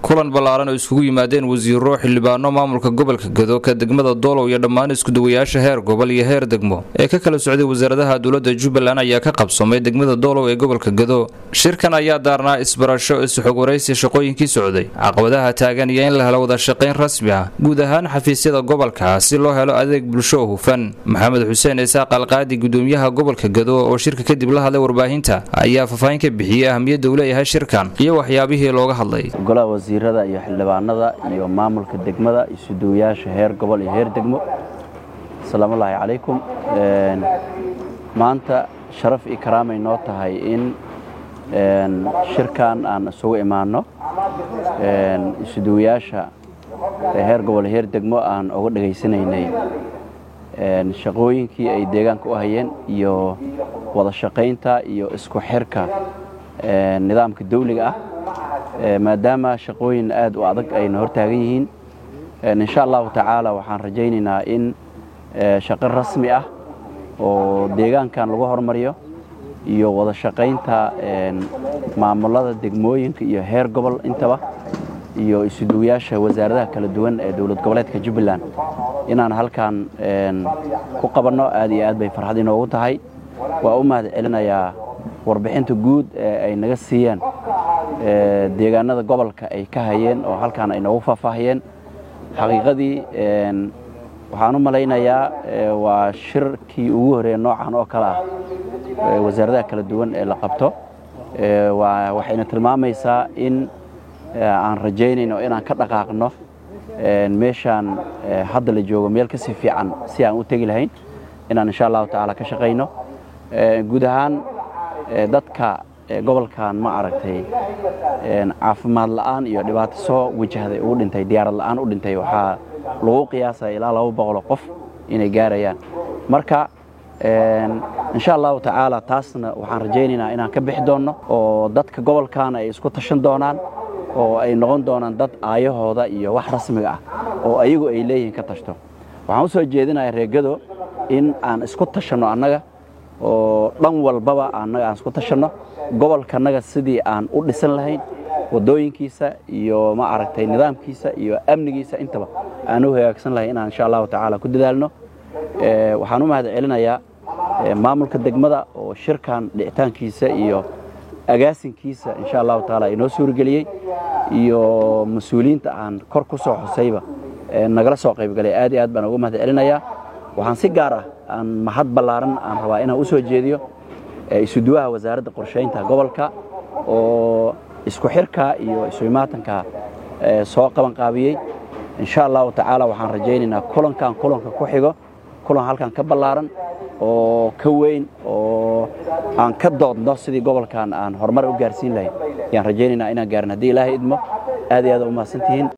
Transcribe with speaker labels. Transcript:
Speaker 1: kulan ballaaran oo iskugu yimaadeen wasiiro xildhibaano maamulka gobolka gado ka degmada doolow iyo dhammaan iskudawayaasha heer gobol iyo heer degmo ee ka kala socday wasaaradaha dowladda jubbaland ayaa ka qabsoomay degmada doolow ee gobolka gado shirkan ayaa daarnaa isbarasho isxog waraysi shaqooyinkii socday caqabadaha taagan iyo in la helo wada shaqayn rasmi ah guud ahaan xafiisyada gobolka si loo helo adeeg bulsho oo hufan maxamed xuseen isaaq alqaadi gudoomiyaha gobolka gado oo shirka kadib la hadlay warbaahinta ayaa faahfaahin ka bixiyey ahamiyadda uu leeyahay shirkan iyo waxyaabihii looga hadlay
Speaker 2: golaha wasiirada iyo xildhibaanada iyo maamulka degmada isuduwayaasha heer gobol iyo heer degmo asalaamullaahi calaykum maanta sharaf iyo karaamay noo tahay in shirkan aan isugu imaanno isuduwayaasha heer gobol heer degmo aan uga dhegaysanaynay shaqooyinkii ay deegaanka u hayeen iyo wada shaqaynta iyo isku xirka nidaamka dawliga ah maadaama shaqooyin aad u adag ayna hortaagan yihiin insha allahu tacaala waxaan rajaynaynaa in shaqo rasmi ah oo deegaankan lagu hormariyo iyo wada shaqaynta maamulada degmooyinka iyo heer gobol intaba iyo isuduwayaasha wasaaradaha kala duwan ee dowlad goboleedka jubbaland inaan halkan ku qabanno aad iyo aad bay farxad inoogu tahay waa u mahad celinayaa warbixinta guud ee ay naga siiyeen deegaanada gobolka ay ka hayeen oo halkan ay noogu faahfaahiyeen xaqiiqadii waxaan u malaynayaa waa shirkii ugu horeeya noocan oo kale ah wasaaradaha kala duwan ee la qabto waxayna tilmaamaysaa in aan rajaynayno inaan ka dhaqaaqno meeshaan hadda la joogo meel kasii fiican si aan u tegi lahayn inaan insha allahu tacaala ka shaqayno guud ahaan dadka gobolkan ma aragtay caafimaad la'aan iyo dhibaato soo wajahday ugu dhintay diyaarad la'aan u dhintay waxaa lagu qiyaasaya ilaa laba boqoloo qof inay gaarayaan marka insha allahu tacaala taasna waxaan rajaynaynaa inaan ka bixi doonno oo dadka gobolkan ay isku tashan doonaan oo ay noqon doonaan dad aayahooda iyo wax rasmiga ah oo ayagu ay leeyihiin ka tashto waxaan u soo jeedinaya reegado in aan isku tashanno annaga oo dhan walbaba annaga aan isku tashanno gobolkanaga sidii aan u dhisan lahayn waddooyinkiisa iyo ma aragtay nidaamkiisa iyo amnigiisa intaba aan u hagaagsan lahayn inaan insha allahu tacaala ku dadaalno waxaan u mahad celinayaa maamulka degmada oo shirkan dhicitaankiisa iyo agaasinkiisa insha allahu tacaala inoo suurageliyey iyo mas-uuliyiinta aan kor ku soo xusayba nagala soo qaybgalay aad iyo aad baan uga mahad celinayaa waxaan si gaar ah aan mahad ballaaran aan rabaa inaan u soo jeediyo isuduwaha wasaaradda qorshaynta gobolka oo isku xirka iyo isumaatanka soo qabanqaabiyey insha allahu tacaala waxaan rajaynaynaa kulankan kulanka ku xigo kulan halkan ka ballaaran oo ka weyn oo aan ka doodno sidii gobolkan aan horumar u gaarsiin lahayn ayaan rajaynaynaa inaan gaarin haddii ilaahay idmo aad iyo aad u mahadsantihiin